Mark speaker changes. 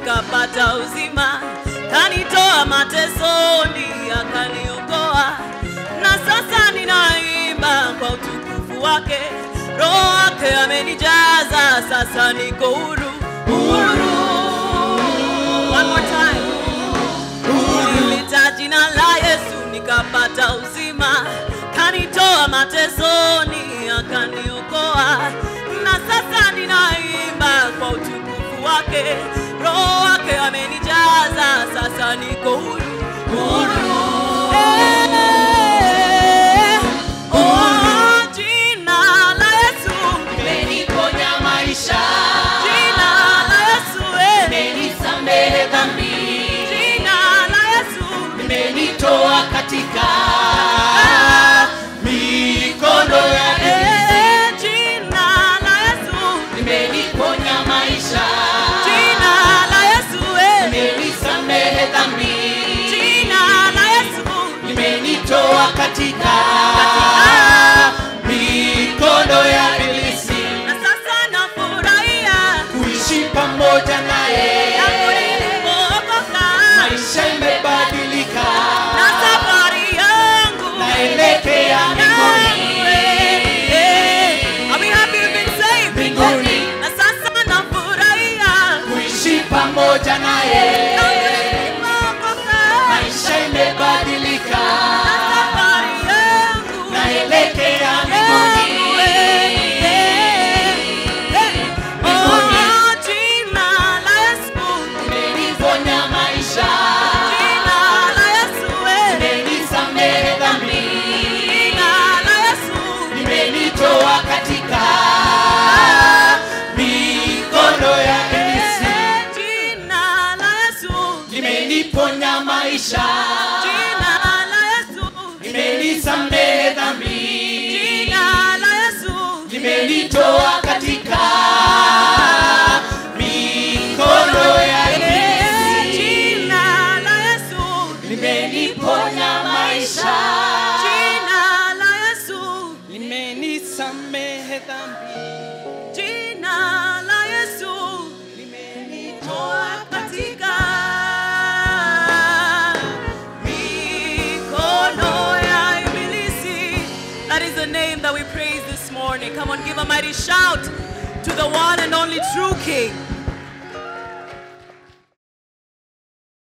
Speaker 1: nikapata uzima, kanitoa matesoni, akaniokoa, na sasa ninaimba kwa utukufu wake. Roho wake amenijaza, sasa niko huru, huru. One more time. Nilita jina la Yesu nikapata uzima, kanitoa matesoni, akaniokoa, na sasa ninaimba kwa utukufu wake. Roho wake amenijaza, sasa niko huru, huru. Eh, oh, jina la Yesu,
Speaker 2: Umeniponya maisha,
Speaker 1: jina la Yesu, eh,
Speaker 2: umenisamehe dhambi,
Speaker 1: jina la Yesu.
Speaker 2: umenitoa katika mikono ya ibilisi.
Speaker 1: Eh, jina la Yesu,
Speaker 2: Umeniponya maisha,
Speaker 1: jina la Yesu, eh,
Speaker 2: umenisamehe dhambi,
Speaker 1: jina la Yesu,
Speaker 2: umenitoa katika mikono ya ibilisi.
Speaker 1: na sasa nafurahia
Speaker 2: Kuishi pamoja naye,
Speaker 1: yangu nilipookoka,
Speaker 2: maisha imebadilika,
Speaker 1: na safari yangu
Speaker 2: naelekea
Speaker 1: yangu,
Speaker 2: mbinguni.
Speaker 1: eh, eh. Are we happy we've been saved?
Speaker 2: Mbinguni.
Speaker 1: Na sasa nafurahia
Speaker 2: kuishi pamoja naye,
Speaker 1: yangu nilipookoka,
Speaker 2: maisha imebadilika,
Speaker 1: na safari yangu
Speaker 2: naelekea mbinguni. Umeniponya maisha, umenisamehe dhambi, umenitoa katika mikono ya ibilisi. Imeniponya maisha, imenisamehe dhambi, imenitoa katika mikono ya ibilisi. Imeniponya maisha, imenisamehe dhambi,
Speaker 1: Jina la Yesu
Speaker 2: imenitoa
Speaker 1: katika mikono ya ibilisi. That is the name that we praise this morning. Come on, give a mighty shout to the one and only true King.